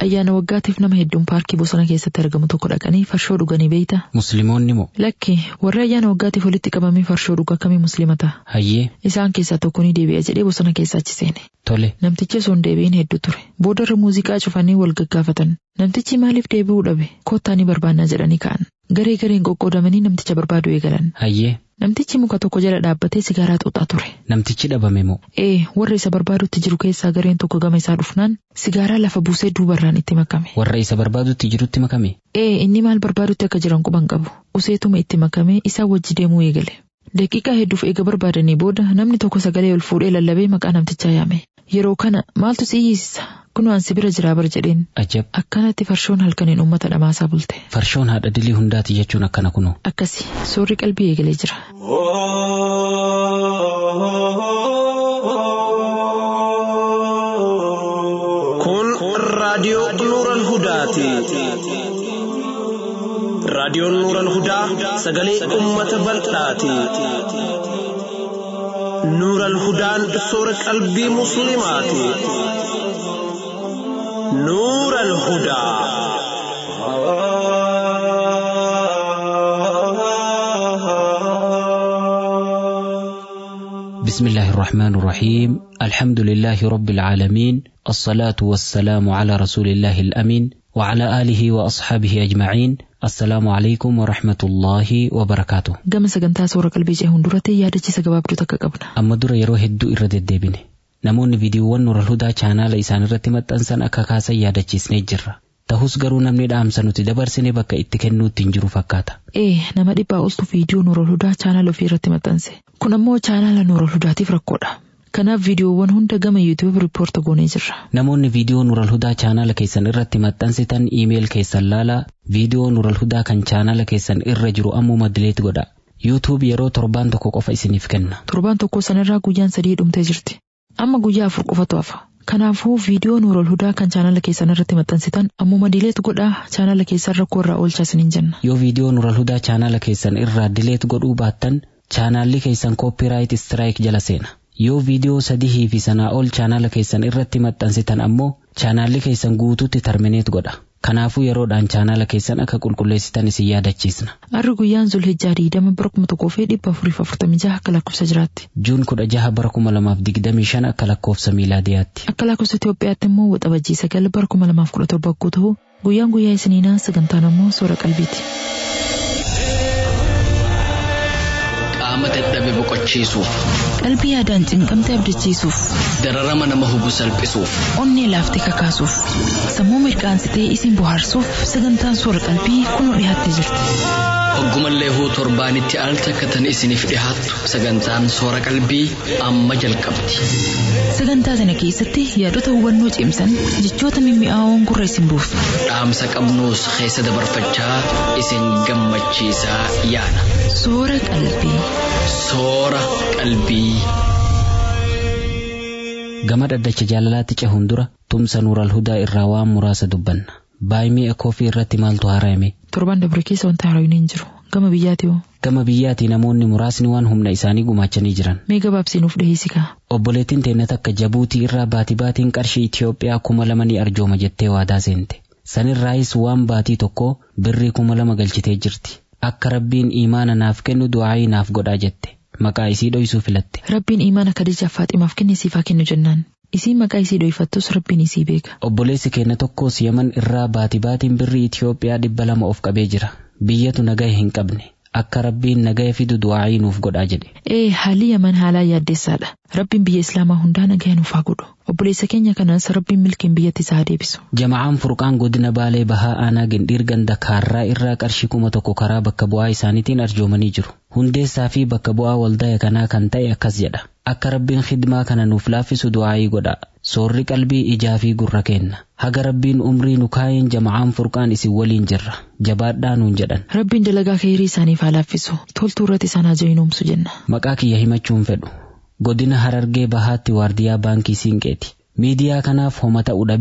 ayyaana waggaatiif nama hedduun paarkii bosona keessatti argamu tokko dhaqanii farshoo dhuganii beeyta. Musliimoonni moo? Lakki warri ayyaana waggaatiif walitti qabamee farshoo dhugu akkamii musliimata? Hayyee Isaan keessaa tokko ni deebi'a jedhee bosona keessa achi seene. tole Namtichi osoo hin deebi'in hedduu ture. Boodarra muuziqaa cufanii wal gaggaafatan. Namtichi maaliif deebi'uu dhabe? Kottaa ni barbaannaa jedhanii ka'an. Garee gareen qoqqoodamanii namticha barbaadu eegalan. hayyee Namtichi muka tokko jala dhaabbatee sigaaraa xuuxaa ture. namtichi dhabame moo? Ee, warra isa barbaadutti jiru keessaa gareen tokko gama isaa dhufnaan sigaaraa lafa buusee duubarraan itti makame. Warra isa barbaadutti jirutti makame? Ee, inni maal barbaadutti akka jiran quban qabu. Useetuma itti makamee isaa wajji deemuu eegale. Daqiiqaa hedduuf eega barbaadanii booda namni tokko sagalee ol fuudhee lallabee maqaa namtichaa yaame. Yeroo kana maaltu si hiisisa? Kunoo ansi bira jiraa bar jedheen. Ajab Akkanatti farshoon halkaniin uummata dhamaasaa bulte. farshoon haadha dilii hundaati jechuun akkana kunoo. Akkasi soorri qalbii eegalee jira. Kun raadiyoo Nuural Hudaati. Raadiyoon Nuural Hudaa sagalee uummata bal'aati. Nuural Hudaan soora qalbii Musliimaati. Nuural Hudaa. بسم الله الرحمن الرحيم الحمد لله رب العالمين الصلاة والسلام على رسول الله الأمين وعلى آله وأصحابه أجمعين السلام عليكم ورحمة الله وبركاته Gama sagantaa soora qalbii cehuun duratti yaadachiisa gabaabduu takka qabna. amma dura yeroo hedduu irra deddeebine namoonni viidiyoowwan nural hudaa chaanaala isaan irratti maxxansan akka kaasan yaadachiisnee jirra ta'us garuu namni dhaamsa nuti dabarsine bakka itti kennuutti hin jiru fakkaata Ee, nama dhibbaa oltu viidiyoo Nuurol Hudaa chaanaala ofii irratti maxxanse. Kun ammoo chaanaala Nuurol Hudaatiif rakkoodha. Kanaaf viidiyoowwan hunda gama YouTube riippoorta goonee jirra. namoonni viidiyoo nural hudaa chaanaala keessan irratti maxxansitan iimeeyil keessan laalaa viidiyoo nural hudaa kan chaanaala keessan irra jiru ammuma dileet godha yuutuub yeroo torbaan tokko qofa isiniif kenna Torbaan tokko sanarraa guyyaan sadii dhumtee jirti. Amma guyyaa afur qofatu hafa. Kanaafuu viidiyoo Nuurol Hudaa kan chaanaala keessan irratti maxxansitan ammuma dileet godhaa chaanaala keessan rakkoo irraa oolchaa isiniin jenna. yoo viidiyoo nural hudaa chaanaala keessan irraa dileet godhuu baattan chaanaalli keessan koopiraayit istiraayik jala seena yoo viidiyoo sadihii fi sanaa ol chaanaala keessan irratti maxxansitan ammoo chaanaalli keessan guutuutti tarmineet godha kanaafuu yeroodhaan chaanaala keessan akka qulqulleessitan isin yaadachiisna Arri guyyaan Zulhijjaa diidama bara kuma tokkoo fi dhibba afurii fi afurtamii jaha akka lakkoofsa jiraatti. juun kudha jaha bara kuma lamaaf digdamii shan akka lakkoofsa miilaadiyaatti Akka lakkoofsa Itoophiyaatti immoo waxabajjii sagal bara kuma lamaaf kudha torba akkuu ta'u guyyaan guyyaa isiniinaa sagantaan ammoo soora qalbiiti. qaama dadhabe boqochiisuuf Qalbii yaadaan cinqamte abdachiisuuf, dararama nama hubu salphisuuf onnee laaftee kakaasuuf, sammuu mirqaansitee isin bohaarsuuf sagantaan soora qalbii kunoo dhiyaattee jirti. hoggumallee huu torbaanitti al takkatan isiniif dhihaattu sagantaan soora qalbii amma jalqabdi Sagantaa sana keessatti yaadota hubannoo cimsan jechoota mimmi'aawoon gurra isin buusu. dhaamsa qabnuus keessa dabarfachaa isin gammachiisaa yaana Soora qalbii. soora qalbii. gama dhaddacha jaalalaatti cehuun dura tumsa nuural hudaa irraa waan muraasa dubbanna baay'imii ekoofii irratti maaltu haara'ame Torban dabre keessa wanta haaraa'uun hin jiru. Gama biyyaati hoo? gama biyyaatii namoonni muraasni waan humna isaanii gumaachanii jiran Mee gabaabsiinuuf dhiheessikaa? obboleettiin teennat akka jabuutii irraa baatii baatiin qarshii Itiyoophiyaa kuma lama ni arjooma jettee waadaa seente sanirraayis waan baatii tokko birrii kuma lama galchitee jirti akka rabbiin imaana naaf kennu du'aayii naaf godhaa jette maqaa isii dhoysuu filatte Rabbiin imaana Khadiijaaf Faaximaaf kenne siifaa kennu jennaan. Isiin maqaa isii dhoyfattus Rabbiin isii beeka. obboleessi keenya tokkos yaman irraa baatii baatiin birrii Itiyoophiyaa dhibba lama of qabee jira biyyatu nagaya hin qabne akka rabbiin nagaya fidu du'aayii nuuf godhaa jedhe Ee haalli yaman haalaa yaaddeessaadha. Rabbiin biyya Islaamaa hundaa nagaya nuuf haa godhu. Obboleessa keenya kanas Rabbiin milkiin biyyatti isaa haa deebisu. Jama'aan furqaan godina baalee bahaa aanaa gindhiir ganda kaarraa irraa qarshii kuma tokko karaa bakka bu'aa isaaniitiin arjoomanii jiru. Hundeessaa fi bakka bu'aa waldaa kanaa kan ta'e akkas jedha. Akka rabbiin khidmaa kana nuuf laaffisu du'aayii godha. Soorri qalbii ijaa fi gurra kenna. Haga rabbiin umrii nu kaayeen jama'aan furqaan isin waliin jirra. Jabaadhaa nuun jedhan. Rabbiin dalagaa kheyrii isaaniif haa laaffisu. Toltuu irratti isaan haa jayinoomsu jenna. Maqaa kiyya himachuun fedhu. Godina Harargee Bahaatti waardiyaa baankii Siinqeeti. Miidiyaa kanaaf homa ta'uu dhabee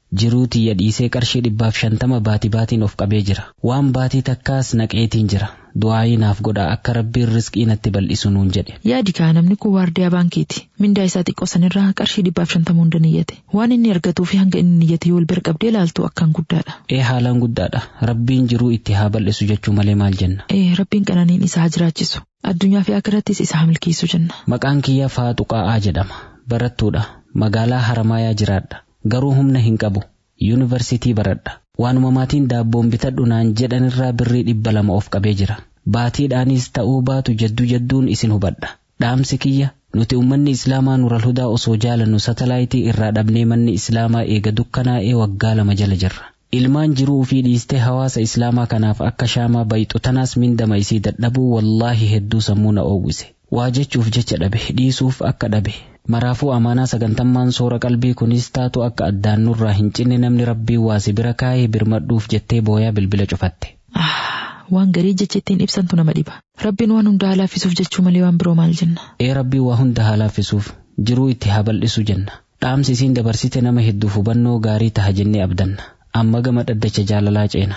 jiruu tiyya dhiisee qarshii dhibbaaf shantama baatii baatiin of qabee jira waan baatii takkaas naqeetiin jira du'aayii naaf godha akka rabbiin riskii natti bal'isu nuun jedhe Yaadi kaa namni kun waardiyaa baankiiti. Mindaa isaa xiqqoo sanirraa qarshii dhibbaaf shantama hunda niyyate. Waan inni argatuu fi hanga inni niyyate yoo wal bira qabdee ilaaltu akkaan guddaadha. ee haalaan guddaadha rabbiin jiruu itti haa bal'isu jechuu malee maal jenna Ee rabbiin qananiin isaa haa jiraachisu. Addunyaa fi akkarattis isa haa milkeessu jenna. maqaan kiyya faaxuqaa'aa jedhama barattuudha magaalaa haramaayaa jiraadha garuu humna hin qabu yuunivarsitii baradha waanuma maatiin daabboon bitadhu naan jedhanirraa birrii dhibba lama of qabee jira baatiidhaanis ta'uu baatu jadduu jadduun isin hubadha dhaamsi kiyya nuti ummanni islaamaa nural hudaa osoo jaalannu satalaayitii irraa dhabnee manni islaamaa eega dukkanaa'ee waggaa lama jala jirra ilmaan jiruu fi dhiistee hawaasa islaamaa kanaaf akka shaamaa bayxu tanaas mindama isii dadhabuu wallaahi hedduu sammuu na oowwise waa jechuuf jecha dhabe dhiisuuf akka dhabe maraafuu amaanaa sagantammaan soora qalbii kunis taatu akka addaan nurraa hin cinne namni rabbii waasi bira kaayee birmadhuuf jettee booyaa bilbila cufatte Ah, waan garii jecha ittiin ibsantu nama dhiba. Rabbiin waan hunda halaafisuuf jechuu malee waan biroo maal jenna. ee rabbii waa hunda halaafisuuf jiruu itti haa bal'isu jenna dhaamsi isiin dabarsite nama hedduuf hubannoo gaarii taha jennee abdanna amma gama dhaddacha jaalalaa ceena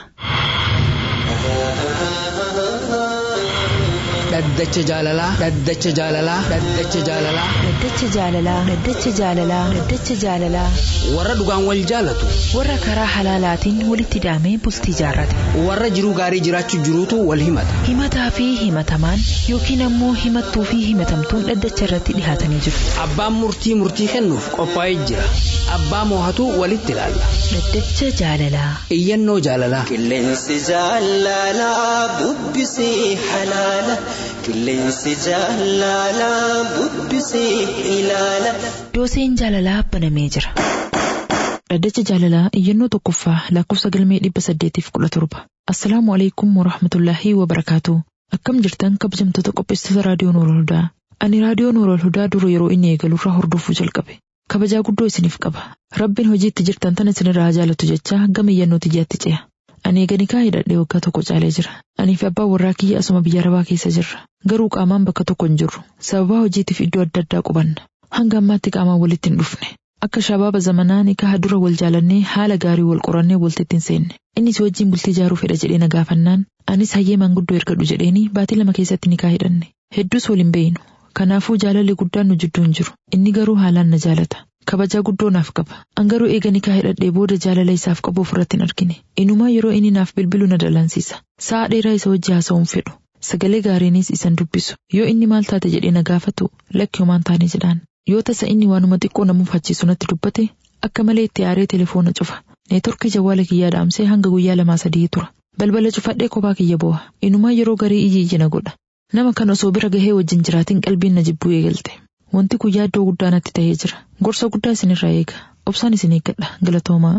dhaddacha jaalalaa dhaddacha jaalalaa dhaddacha jaalalaa Dhaddacha jaalalaa Dhaddacha jaalalaa Dhaddacha jaalalaa warra dhugaan wal jaalatu warra karaa halaalaatiin walitti hidhamee bultii jaarrate warra jiruu gaarii jiraachuu jiruutu wal himata himataa fi himatamaan yookiin ammoo himattuu fi himatamtuun dhaddacha irratti dhihaatanii jiru abbaan murtii murtii kennuuf qophaa'ee jira abbaa moohatu walitti ilaalla Dhaddacha jaalalaa iyyannoo jaalalaa Qilleensi jaalalaa bubbisee halaala. Qilleensi jaalalaa bubbisee ilaala. dooseen jaalalaa banamee jira Dhaddacha jaalalaa iyyannoo tokkoffaa lakkoofsa galmee dhibba saddeetiif kudha torba. Assalaamu alaikum warahmatullaahi wabarakaatu. Akkam jirtan kabajamtoota qopheessitoota raadiyoo Noorol Hudaa. Ani raadiyoo Noorol Hudaa dura yeroo inni eegalurraa hordofuu jalqabe. Kabajaa guddoo isiniif qaba. Rabbiin hojii itti jirtan tana isinirraa haa jaalatu jecha gama iyyannoo tiyyaatti ce'a. Ani eeganii kaa hidhadhee waggaa tokko caalee jira. Anii fi abbaan warraa kiyya asuma biyya arabaa keessa jirra. Garuu qaamaan bakka tokko hin jirru. Sababaa hojiitiif iddoo adda addaa qubanna. Hanga ammaatti qaamaan walitti hin dhufne. Akka shabaaba zamanaa nikaha dura wal jaalannee haala gaarii wal qorannee walitti hin seenne. Innis wajjin bultii ijaaruu fedha jedhee na gaafannaan anis hayyee maanguddoo ergadhu jedheeni baatii lama keessatti nikaa hidhanne. Hedduus wal hin beeynu. Kanaafuu jaalalli guddaan nu jidduu hin jiru. Inni garuu haalaan na jaalata. Kabajaa guddoo naaf qaba. An garuu eega nikaa hidhadhee booda jaalala isaaf qabu ofirratti hin argine. Inumaa yeroo inni naaf bilbilu na dallansiisa. Sa'a dheeraa isa wajji haasa'uun fedhu. Sagalee gaariinis isan dubbisu. Yoo inni maal taate jedhee na gaafatu lakki homaan taane jedhaan. Yoo tasa inni waanuma xiqqoo na mufachiisu natti dubbate akka malee itti aaree telefoona cufa. Neetworkii jawwaala kiyyaa dhaamsee hanga guyyaa lamaa sadii tura. Balbala cufadhee kophaa kiyya boo'a. Inumaa yeroo garii iyyi iyyi na godha. Nama kan osoo bira gahee wajjin jiraatin qalbiin na jibbuu eegalte. Wanti kun yaaddoo guddaa natti ta'ee jira. Gorsa guddaa isinirraa eega. Obsaan isin eeggadha. Galatoomaa.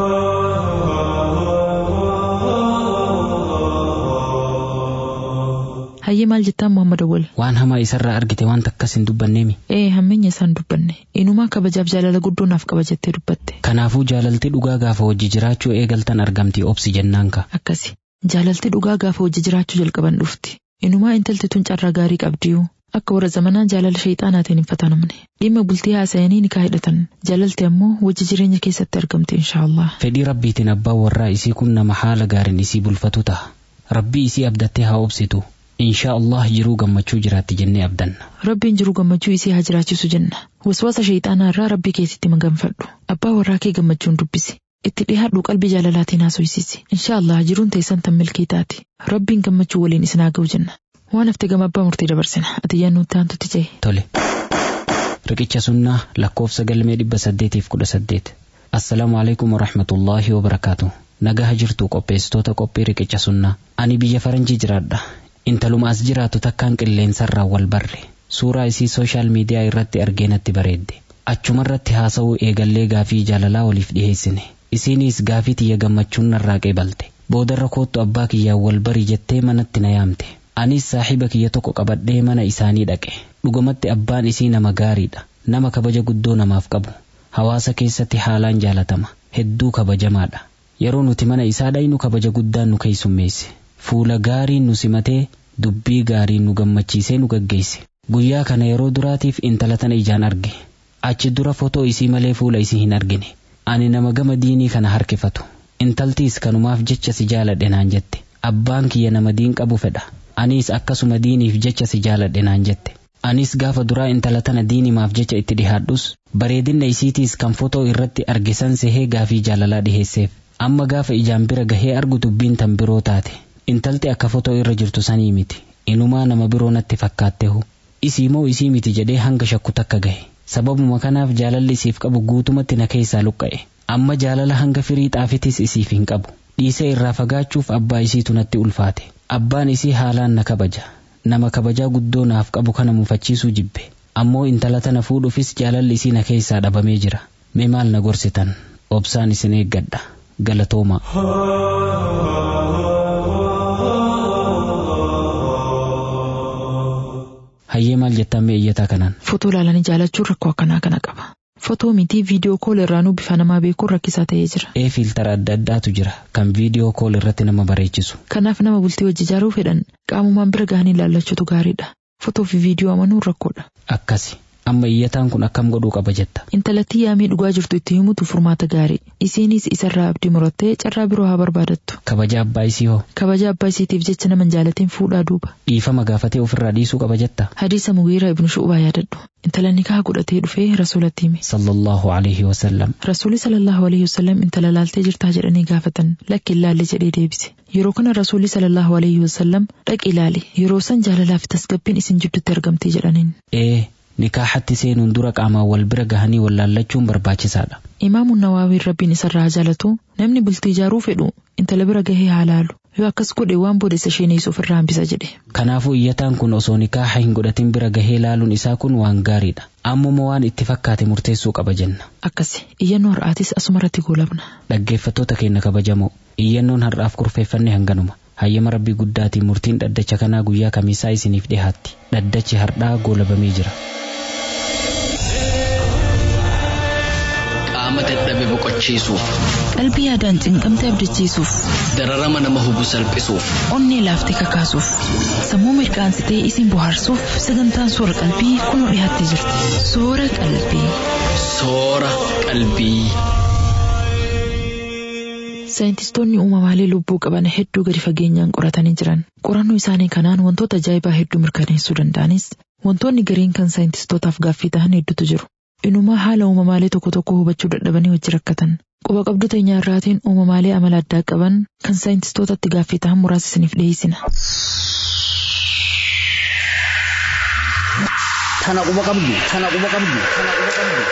Hayyee maal jettaan Muhammad Awwal? waan hamaa isarraa argite waan takkas hin dubbanneemi Ee hammeenya isaan dubbanne. Inumaa kabajaaf jaalala guddoo naaf qaba jettee dubbatte. kanaafuu jaalalti dhugaa gaafa hojii jiraachuu eegaltan argamti obsi jennaan ka Akkasi. Jaalalti dhugaa gaafa hojii jiraachuu jalqaban dhufti. Inumaa intalti tun carraa gaarii qabdiyuu. Akka warra zamanaa jaalala shayxaanaatiin hin fatanamne. Dhimma bultii haasa'anii nikaa hidhatan. Jaalalti ammoo hojii jireenya keessatti argamti inshaallah. fedhii rabbiitiin abbaan warraa isii kun nama haala gaariin isii bulfatu ta'a rabbii isii abdattee haa obsitu inshaa Allah jiruu gammachuu jiraatti jennee abdanna Rabbiin jiru gammachuu isii haa jiraachisu jenna. Waswaasa shayxaanaa irraa rabbii keetitti maganfadhu. Abbaa warraa kee gammachuun dubbisi. Itti dhihaadhu qalbii jaalalaatiin haasofsiisi. Inshaallah jiruun teessan tan milkii taati. Rabbiin gammachuu waliin isin haa ga'u jenna. Waan hafte gama abbaa murtii dabarsina. Ati yaannuutti aantutti ce'e. tole riqicha sunnaa lakkoofsa galmee dhibba saddeetiif kudha saddeet assalaamu alaikum warahmatullaahi wabarakaatu nagaha jirtu qopheessitoota qophii riqicha sunnaa ani biyya faranjii jiraadha intaluma as jiraatu takkaan qilleensarraa wal barre suuraa isii sooshaal miidiyaa irratti argee natti bareedde achumarratti haasa'uu eegallee gaafii jaalalaa waliif dhiheessine isiinis gaafii tiyya gammachuun narraa qeebalte boodarra koottu abbaa kiyyaan wal barii jettee manatti na yaamte anis saaxiba kiyya tokko qabadhee mana isaanii dhaqe dhugumatti abbaan isii nama gaariidha nama kabaja guddoo namaaf qabu hawaasa keessatti haalaan jaalatama hedduu kabajamaadha yeroo nuti mana isaa dhaynu kabaja guddaan nu keessummeesse fuula gaariin nu simatee dubbii gaariin nu gammachiisee nu gaggeesse guyyaa kana yeroo duraatiif intala tana ijaan arge achi dura fotoo isii malee fuula isii hin argine ani nama gama diinii kana harkifatu intaltiis kanumaaf jecha si jaaladhe naan jette abbaan kiyya nama diin qabu fedha aniis akkasuma diiniif jecha si jaaladhe naan jette anis gaafa duraa intala tana diinimaaf jecha itti dhihaadhus bareedinna isiitiis kan fotoo irratti argisan sehee gaafii jaalalaa dhiheesseef amma gaafa ijaan bira gahee argu dubbiin tan biroo taate intalti akka fotoo irra jirtu sanii miti inumaa nama biroo natti fakkaattehu isii moo isii miti jedhee hanga shakku takka gahe sababuma kanaaf jaalalli isiif qabu guutumatti na keessaa luqqa'e amma jaalala hanga firii xaafitis isiif hin qabu dhiisee irraa fagaachuuf abbaa isiitu natti ulfaate abbaan isii haalaan na kabaja nama kabajaa guddoo naaf qabu kana mufachiisuu jibbe ammoo intala tana fuudhuufis jaalalli isii na keessaa dhabamee jira mee maal na gorsitan obsaan isin eeggadha galatooma. hayyee maal jettan mee iyyataa kanaan. Fotoo ilaalanii jaalachuun rakkoo akkanaa kana qaba. Fotoo mitii viidiyoo kool irraanuu bifa namaa beekuun rakkisaa ta'ee jira. ee fiiltara adda addaatu jira kan viidiyoo kool irratti nama bareechisu. Kanaaf nama bultii wajji ijaaruu fedhan qaamumaan bira gahanii ilaallachuutu gaariidha. Fotoo fi viidiyoo amanuun rakkoodha. akkasi amma iyyataan kun akkam godhuu qaba jetta. Intalattii yaamii dhugaa jirtu itti himutu furmaata gaarii. Isiinis isarraa abdii murattee carraa biroo haa barbaadattu. kabaja abbaa isii hoo Kabaja abbaa isiitiif jecha nama hin jaalatiin fuudhaa duuba. dhiifama gaafatee ofirraa dhiisuu qaba jetta. Hadiisa Mugiira ibnu Shu'ubaa yaadadhu. Intala nikaa godhatee dhufee rasuulatti hime. sallallahu alaihi wasallam Rasuulli sallallahu alaihi wasallam intala laaltee jirtaa jedhanii gaafatan lakki ilaalle jedhee deebise. Yeroo kana rasuulli sallallahu alaihi wasallam dhaqi ilaali yeroo san jaalalaa fi tasgabbiin isin jidduutti argamti jedhaniin. ee nikaaxatti seenuun dura qaamaan wal bira gahanii wallaallachuun barbaachisaadha. Imaamuun Nawaawiin rabbiin isarraa jaalatu namni bultii ijaaruu fedhu intala bira gahee haa laalu yoo akkas godhe waan booda isa sheeneessu ofirraa hambisa jedhe. Kanaafuu iyyataan kun osoo nikaaxa hin godhatin bira gahee laaluun isaa kun waan gaariidha. Ammuma waan itti fakkaate murteessuu qaba jenna. Akkasi iyyannoo har'aatis asumarratti goolabna. Dhaggeeffattoota keenya kabajamoo iyyannoon har'aaf kurfeeffanne hanganuma. Hayyama rabbii guddaatiin murtiin dhaddacha kanaa guyyaa kamiisaa isiniif dhihaatti. Dhaddachi har'aa goolabamee jira. qaama dadhabe boqochiisuuf Qalbii yaadaan cinqamte abdachiisuuf, dararama nama hubu salphisuuf onnee laaftee kakaasuuf, sammuu mirkaansitee isin bohaarsuuf sagantaan soora qalbii kunoo dhiyaattee jirti. Soora qalbii. soora qalbii. Saayintistoonni uumamaalee lubbuu qaban hedduu gadi fageenyaan qoratanii jiran. Qorannoo isaanii kanaan wantoota ajaa'ibaa hedduu mirkaneessuu danda'anis wantoonni gariin kan saayintistootaaf gaaffii ta'an hedduutu jiru. Inumaa haala uumamaalee tokko tokko hubachuu dadhabanii wajji rakkatan. Quba qabdu teenyaa irraatiin uumamaalee amala addaa qaban kan saayintistootatti gaaffii ta'an muraasa isiniif dhiyeessina. Tana quba qabdu, tana quba qabdu, tana quba qabdu.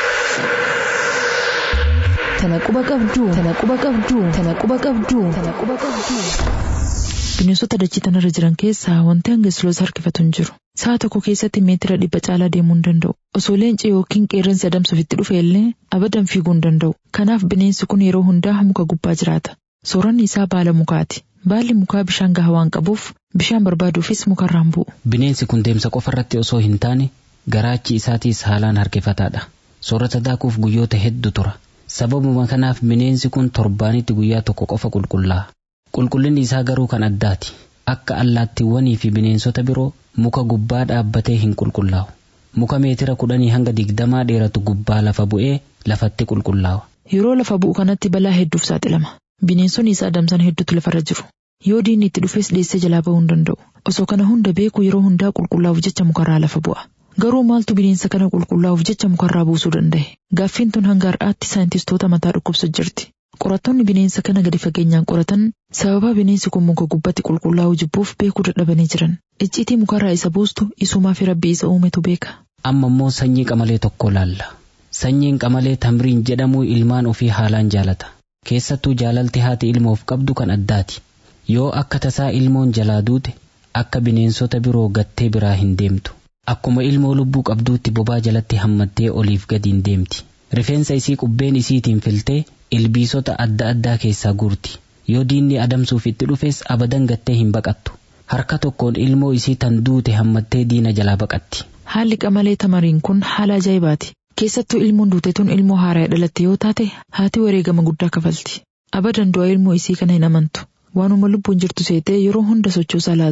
Tana quba qabduu, tana quba qabduu, tana quba qabduu, tana quba qabduu. Bineensota dachii tanarra jiran keessaa wanti hanga siloos harkifatu hin jiru. Sa'a tokko keessatti meetira dhibba caalaa deemuu hin danda'u. Osoo leenci yookiin qeerransi adamsuuf itti dhufe illee abadan fiiguu hin danda'u. Kanaaf bineensi kun yeroo hundaa muka gubbaa jiraata. Sooranni isaa baala mukaati. Baalli mukaa bishaan gahaa waan qabuuf bishaan barbaaduufis mukarraan bu'u. Bineensi kun deemsa qofarratti osoo hin taane garaachi isaatiis haalaan harkifataadha. Soorata daakuuf guyyoota hedduu tura. Sababuma kanaaf bineensi kun torbaanitti guyyaa tokko qofa qulqullaa'a. Qulqullinni isaa garuu kan addaati. Akka allaattiiwwanii fi bineensota biroo muka gubbaa dhaabbatee hin qulqullaa'u. Muka meetira kudhanii hanga digdamaa dheeratu gubbaa lafa bu'ee lafatti qulqullaa'a. Yeroo lafa bu'u kanatti balaa hedduuf saaxilama. Bineensonni isaa adamsan hedduutu lafarra jiru. Yoo diinni itti dhufes dheessee jalaa ba'uu hin danda'u. Osoo kana hunda beeku yeroo hundaa qulqullaa'uuf jecha mukarraa lafa bu'a. Garuu maaltu bineensa kana qulqullaa'uuf jecha mukarraa buusuu danda'e? Gaaffiin tun hanga har'aatti saayintistoota mataa dhukkubsa jirti. Qorattoonni bineensa kana gadi fageenyaan qoratan sababa bineensi kun muka gubbatti qulqullaa'uu jibbuuf beekuu dadhabanii jiran. Icciitii mukarraa isa buustu isumaa fi rabbii isa uumetu beeka. Amma immoo sanyii qamalee tokko laalla. Sanyiin qamalee tamriin jedhamu ilmaan ofii haalaan jaalata. Keessattuu jaalalti haati ilmoof qabdu kan addaati. Yoo akka tasaa ilmoon jalaa duute akka bineensota biroo gattee biraa hin deemtu. Akkuma ilmoo lubbuu qabduutti bobaa jalatti hammattee oliif gadiin deemti. Rifeensa isii qubbeen isiitiin filtee ilbiisota adda addaa keessaa guurti. Yoo diinni adamsuuf itti dhufes abadan gattee hin baqattu. Harka tokkoon ilmoo isii tan duute hammattee diina jalaa baqatti. Haalli qamalee tamariin kun haala ajaa'ibaati. Keessattuu ilmoon duute tun ilmoo haaraa dhalatte yoo taate haati wareegama guddaa kafalti. Abadan du'a ilmoo isii kana hin amantu. Waanuma lubbuun jirtu seetee yeroo hunda sochoosaa laalti.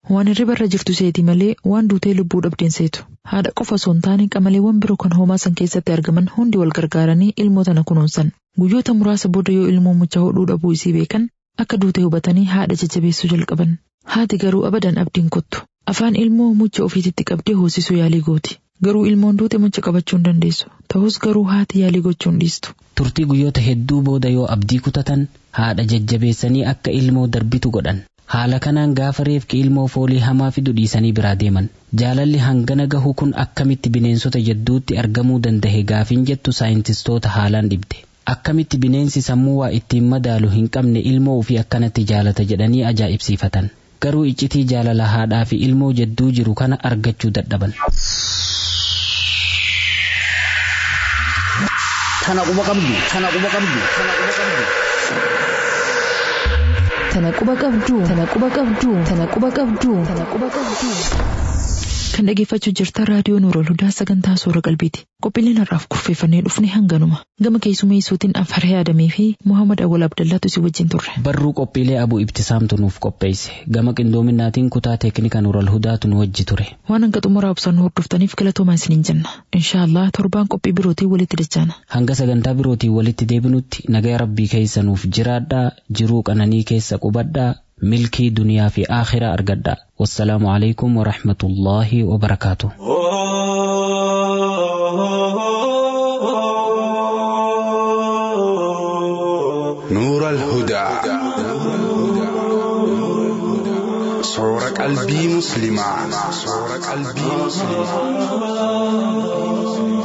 Waan hirriba irra jirtu seeti malee waan duutee lubbuu dhabdeen seetu. Haadha qofa osoo hin taane qamaleewwan biroo kan hoomaa san keessatti argaman hundi wal gargaaranii ilmoo tana kunuunsan. Guyyoota muraasa booda yoo ilmoo mucha hodhuu dhabuu isii beekan akka duutee hubatanii haadha jajjabeessuu jalqaban. Haati garuu abadan abdiin kottu. Afaan ilmoo mucha ofiititti qabdee hoosisuu yaalii gooti. Garuu ilmoon duute mucha qabachuu hin dandeessu. Ta'us garuu haati yaalii gochuu hin dhiistu. Turtii guyyoota hedduu booda yoo abdii kutatan haadha jajjabeessanii akka ilmoo darbitu godhan. Haala kanaan gaafa reefki ilmoo foolii hamaa fidu dhiisanii biraa deeman. Jaalalli hangana gahu kun akkamitti bineensota jidduutti argamuu danda'e gaafin jettu saayintistoota haalaan dhibde. Akkamitti bineensi sammuu waa ittiin madaalu hin qabne ilmoo ofii akkanatti jaalata jedhanii ajaa'ibsiifatan. Garuu iccitii jaalala haadhaa fi ilmoo jidduu jiru kana argachuu dadhaban. Tana quba qabdu, tana quba qabdu, tana quba qabdu. Tana quba qabduu, tana quba qabduu, tana quba qabduu, tana quba qabduu. Kan dhageeffachuu jirtan raadiyoo Nuurol Hudaa sagantaa Soora Qalbiiti. Qophiileen har'aaf kurfeeffannee dhufne hanganuma. Gama keessummeessuutiin Anfaree Adamee fi Muhammad Awwal Abdallaatu si wajjin turre. Barruu qophiilee Abuu Ibtisaamtu nuuf qopheesse. Gama qindoominaatiin kutaa teeknika Nuurol Hudaatu nu wajji ture. Waan hanga xumuraa obsaan hordoftaniif galatoomaa isiniin jenna. Inshaallah torbaan qophii birootiin walitti dachaana. Hanga sagantaa birootiin walitti deebinutti nagaya rabbii keessa nuuf jiraadhaa jiruu qananii keessa qubadhaa milkii duniyaa fi aakhiraa argadhaa. Wassalaamu alaikum wa rahmatullaahi wa barakaatuh. نور الهدى صور قلبي مسلما صور قلبي مسلما